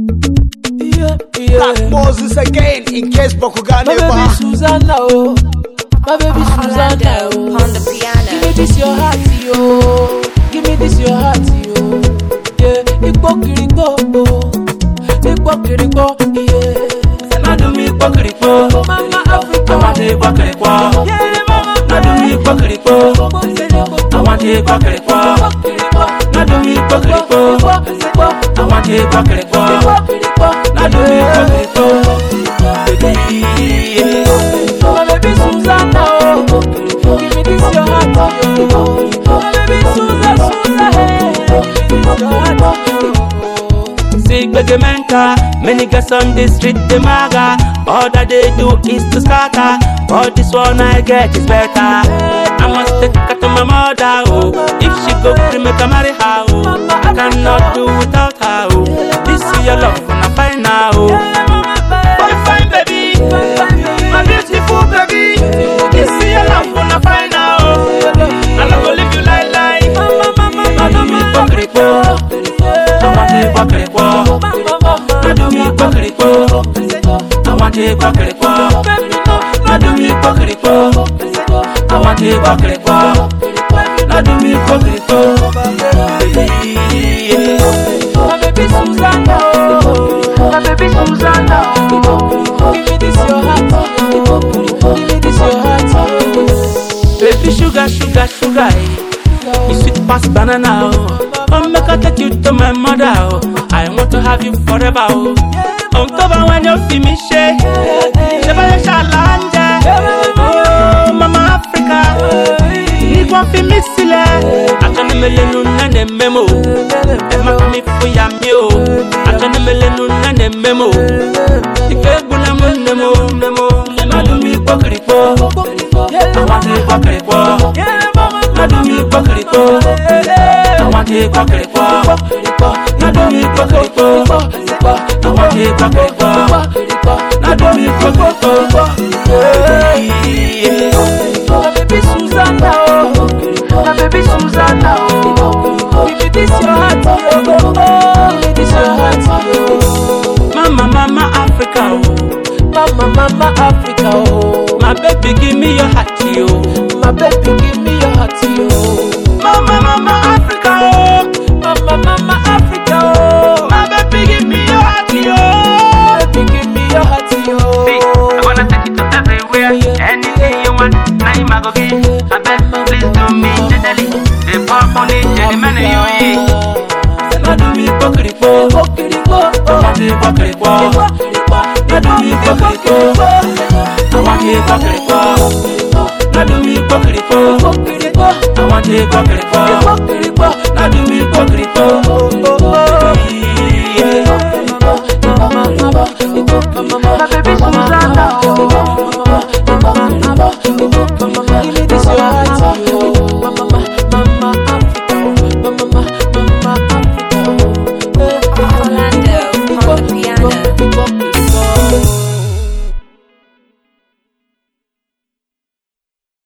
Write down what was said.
Yeah, yeah. Black Moses again, in case Baku My baby Ganeba. Susanna, oh. My baby Susanna, Orlando oh. on the Give me piano. this your heart, yo. Give me this your heart, yo. Yeah, Igbo kirigbo, oh. Igbo kirigbo, yeah. Nadu mi pokiripo, Mama Africa, awante pokiripo. yeah, mama. Nadu mi pokiripo, awante pokiripo. Nadu mi pokiripo, awante pokiripo. Nadu mi pokiripo, baby. My baby Susanna, oh. Give me this your heart, oh. My baby Susanna, Susanna, hey. Give me this your heart, oh. Sick bege menka, many girls on the street they maga. All that they do is to scatter. But this one I get is better. I must take her to my mother, oh. If she go free, make her marry her, oh. I cannot do without her, oh. This is your love, I find now, oh. Fine, fine, baby. My beautiful baby. This is your love, I find now, oh. I'm not gonna leave you like like. I do me pokeripo. I want to pokeripo. I do me pokeripo. I want to pokeripo. I do me pokeripo. I want to pokeripo. I do me pokeripo. Yeah. My baby Susanna, oh. My baby Susanna, oh. Give me this your heart, oh. Give me this your heart, oh. Baby sugar, sugar, sugar, eh. You sweet past banana, oh. Oh, make I take you to my mother, oh. I want to have you forever, oh. On top of when you feel me shake, Shabaya Shalanja, oh, Mama Africa. Igwa fi mi sílẹ̀, akọni melenu nane memo, ẹ má fi mi fún ya mi o. Akọni melenu nane memo, ìfẹ́ gbọ́dọ̀ mú nemo nemo. Madu mi pọ́kìrìpọ́, àwọn ti pọ́kìrìpọ́. Madu mi pọ́kìrìpọ́, àwọn ti pọ́kìrìpọ́. Madu mi pọ́kìrìpọ́, àwọn ti pọ́kìrìpọ́. Madu mi pọ́kìrìpọ́. My baby Susanna, oh. My baby Susanna, oh. Give me this your heart, oh. Give me this your heart, oh. Mama, mama, Africa, oh. Mama, mama, Africa, oh. My baby, give me your heart, yo. My baby, give me your heart, oh. Mama, mama, Africa, oh. Mama, mama, Africa, oh. My baby, give me your heart, yo. Baby, give me your heart, oh. Hey, I wanna take you to everywhere. Anything you want, now you go get. I bet, please do me gently. The pop on it, any man you eat. Nadu mi pokiripo, Okirikpo, oh. awati pokiripo. Nadu mi pokiripo, awati pokiripo. Nadu mi pokiripo, Okirikpo, awati pokiripo. okirikpo, Nadu mi pokiripo. oh, oh, oh. Yeah. Mama, mama, mama, mama, mama, My baby Susanna,